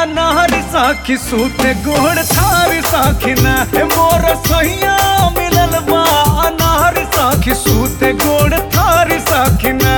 अनार साखी सूते गोड़ थार साखिना ए मोर सैया मिलल बा अनार साखी सूते गोड़ थार साखिना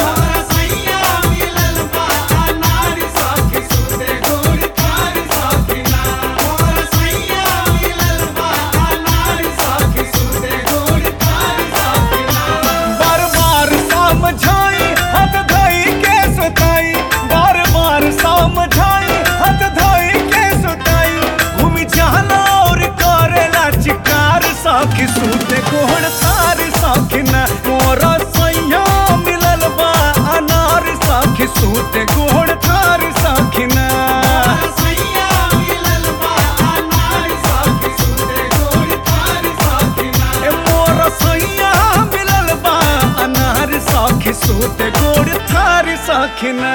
बार बार समझाई हाथ धोई के सुताई बार बार समझाई हाथ धोई के सुताई घूमी जाना और करेला चिकार साखी सूते कोहड़ थार साखिना मोरा सैया मिलल बा अनार साखी सूते कोहड़ थार साखिना ए मोरा सैया मिलल बा अनार साखी सूते गोड़ थार साखिना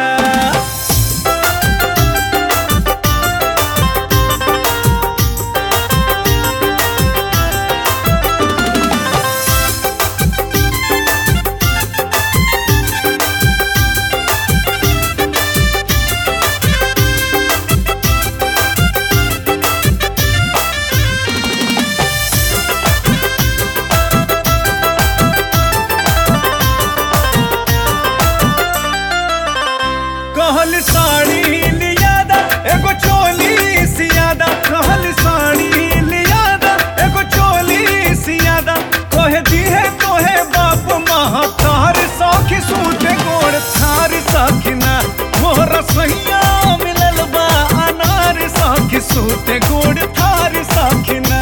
कहल साड़ी लियादा एगो चोली सियादा कहल साड़ी लियादा एगो चोली सियादा कहे दिहे तोहे बाप महतार साखी सूते गोड़ थार साखिना मोर सैया मिलल बा अनार साखी सूते गोड़ थार साखिना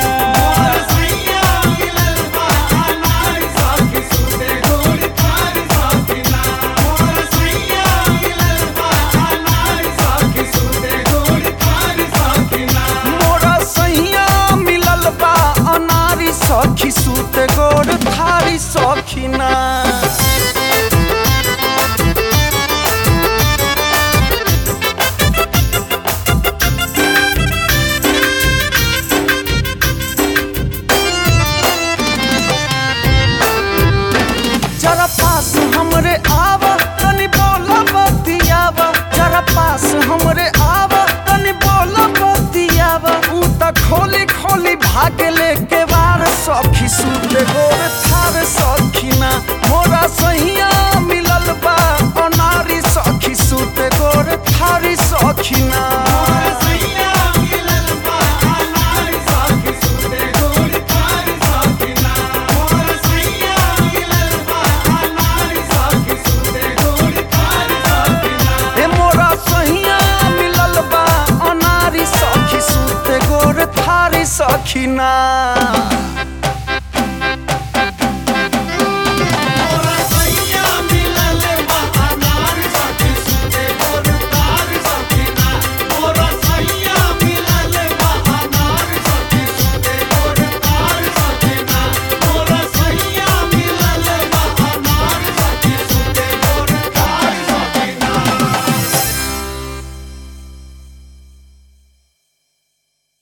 मोरा सैया मिलल बा अनारी सखी सूते गोड़ थारी सखीना जरा पास हमरे आवा तनी बोला बतियावा जरा पास हमरे आवा तनी बोला बतियावा ऊ त खोली खोली भाग लेके वार सखी सूते गोर थार सखीना मोरा सहिया मिलल बा अनारी सखी सूते गोर थारी सखीना ए मोरा सहिया मिलल बा अनारी सखी सूते गोर थारी सखीना